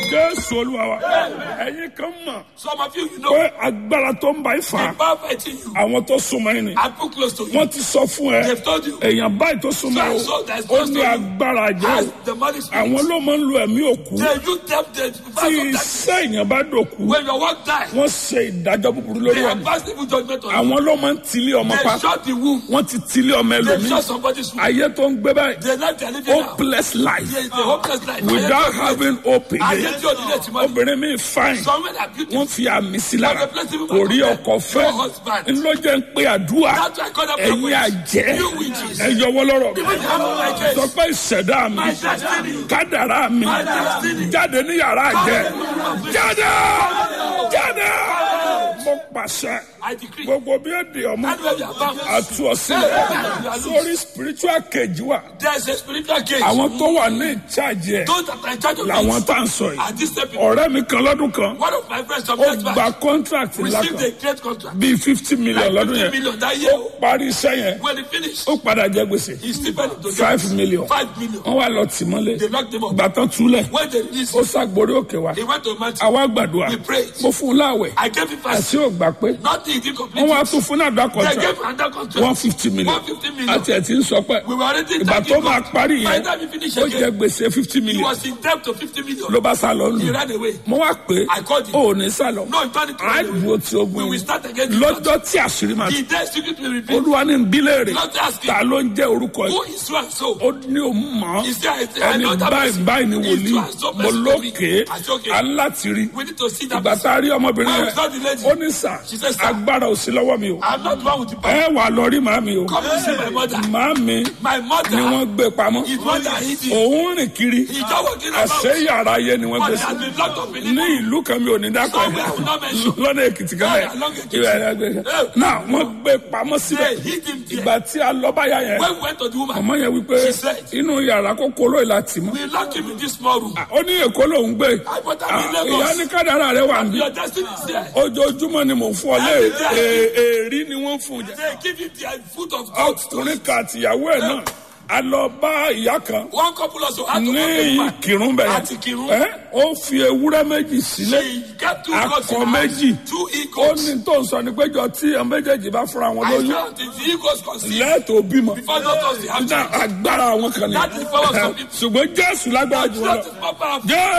jésù olúwa wa ẹ̀yin kan mọ̀ Some of you, you know, pé agbára tó ń bá yín fà the power fighting you. àwọn tó súnmọ́ yín ni I put close to you. wọ́n ti sọ fún ẹ They've told you. èèyàn báyìí tó súnmọ́ So- so that's ó close ní to you. agbára As jẹ́ the money spirit. àwọn ló máa ń lo ẹ̀mí òkú They you them the tí verse of that. iṣẹ́ èèyàn bá dòkú When your work die, wọ́n ṣe ìdájọ́ búburú lórí they have ẹ̀mí passed evil judgment on you. àwọn ló máa ń tilé ọmọ pa They shot the womb. wọ́n ti tilé ọmọ They ẹlòmíì shot somebody's womb. ayé tó ń gbé báyìí They life they are living now. hopeless life Yeah, it's a hopeless life. without having hope Ayé again tí o nílé tí mo ní. obìnrin mi fine Somewhere that beautiful. wọ́n fi àmì sí lára kò rí ọkọ fẹ́ ńlọ́jẹ́ ń pe àdúrà That's why I call them ẹ̀yin prophets. àjẹ́ You witches. ẹ yọwọ́ lọ́rọ̀ Even if you have my case. sọ pé ìṣẹ̀dá mi My destiny. kádàrá mi My destiny. jáde ní yàrá àjẹ́ jáde jáde mo pàṣẹ I decree. gbogbo bí ó di ọmọ Anywhere you are bound. àtú ọsílẹ̀ sórí spiritual cage wà There is a spiritual cage. àwọn tó wà ní ìcháàjì ẹ̀ Those that are in charge of làwọn it tá à ń sọ are yìí these same people. ọ̀rẹ́ mi kan lọ́dún kan One of my friends some ó years gba back contract ńlá received kan a great contract. bíi fifty million Like lọ́dún 50 yẹn million that year. ó parí iṣẹ́ yẹn When he finished, ó padà jẹ gbèsè he still paid to five million Five million. wọ́n wá lọ tì mọ́lé They locked him up. gbàtàn túlẹ̀ When they released ó him, ṣàgbórí òkè wa he went to mountain. àwa gbàdúrà We prayed. mo fún un láwẹ̀ I gave him fast. àti ò gbà pé Nothing he did complete. wọ́n wá it. tún fún náà dá They contract gave him another contract. one fifty million 150 million. àti ẹ̀ tí ń sọ pé We were already ìgbà thanking tó máa God. parí By yẹn the time he finished ó jẹ again, gbèsè fifty he million was in debt to 50 million. ló bá sá lọ He lù ran away. mo wá pé I called him. ó ní sá lọ No, he turned it to á run dúró away. tí ogun We will yìí start again. lọ́jọ́ tí àṣírí máa The day secret will reveal. olúwa ní bílẹ̀rì Not asking. ta ló ń jẹ́ orúkọ Who yìí is so and so? ó ní òun mọ̀ He said, I, I ẹni know that báyìí person. báyìí ni He's wòlíì so and so mo person to me. lókè I said, okay. alátìrí We need to see that ìgbà person. tá a rí ọmọbìnrin When we yẹn saw the lady, ó ní sà She said, "Sir." agbára ò sí lọ́wọ́ mi o I'm not one with the power. ẹ wà lọ rí màmí o Come and see my mother. màmí My ni mother wọ́n gbé pamọ́ is one that hid him. òun rìn kiri He's just walking about. àṣẹ yàrá ayé ni wọ́n But gbé he sí has been locked up in ní it. ìlú kan mi ò ní dákọ̀ Somewhere I will not mention. lọ́nà èkìtì kan Yeah, along Ekiti. bẹ́ẹ̀ náà wọ́n gbé pamọ́ síbẹ̀ They hid him there. ìgbà tí a lọ báyà yẹn When we went to the woman, ọmọ yẹn wípé She said- inú yàrá kókó lóye láti mọ́ we locked him in this small room. ó ní èkó lòún gbé I put him Ah, in Lagos. ìyá ní kádàrá rẹ wà níbí Your destiny is there. ojoojúmọ́ ni mò ń fún ọ lé Every day. è- èrí ni wọ́n fún un jẹ They give him the foot of God. ọkùnrin kan àtìyàwó ẹ̀ náà a lọ bá ìyá kan One couple also had to ní walk the woman. ìkírun bẹ̀rẹ̀ Àti Ìkìrun. ẹ́ ó fi ewúrẹ́ méjì sílẹ̀ She got two goats akọ in her méjì hand. Two ó eagles. ní tó ń sọ ní péjọ tí àwọn méjèèjì bá fúnra wọn I lóyún felt it. The eagles conceived. lẹ́ẹ̀tọ́ bímọ Before doctors they have Ní children. agbára àwọn kan ní That is power of some people. ṣùgbọ́n jésù lágbára jù wọn lọ That is more powerful. jésù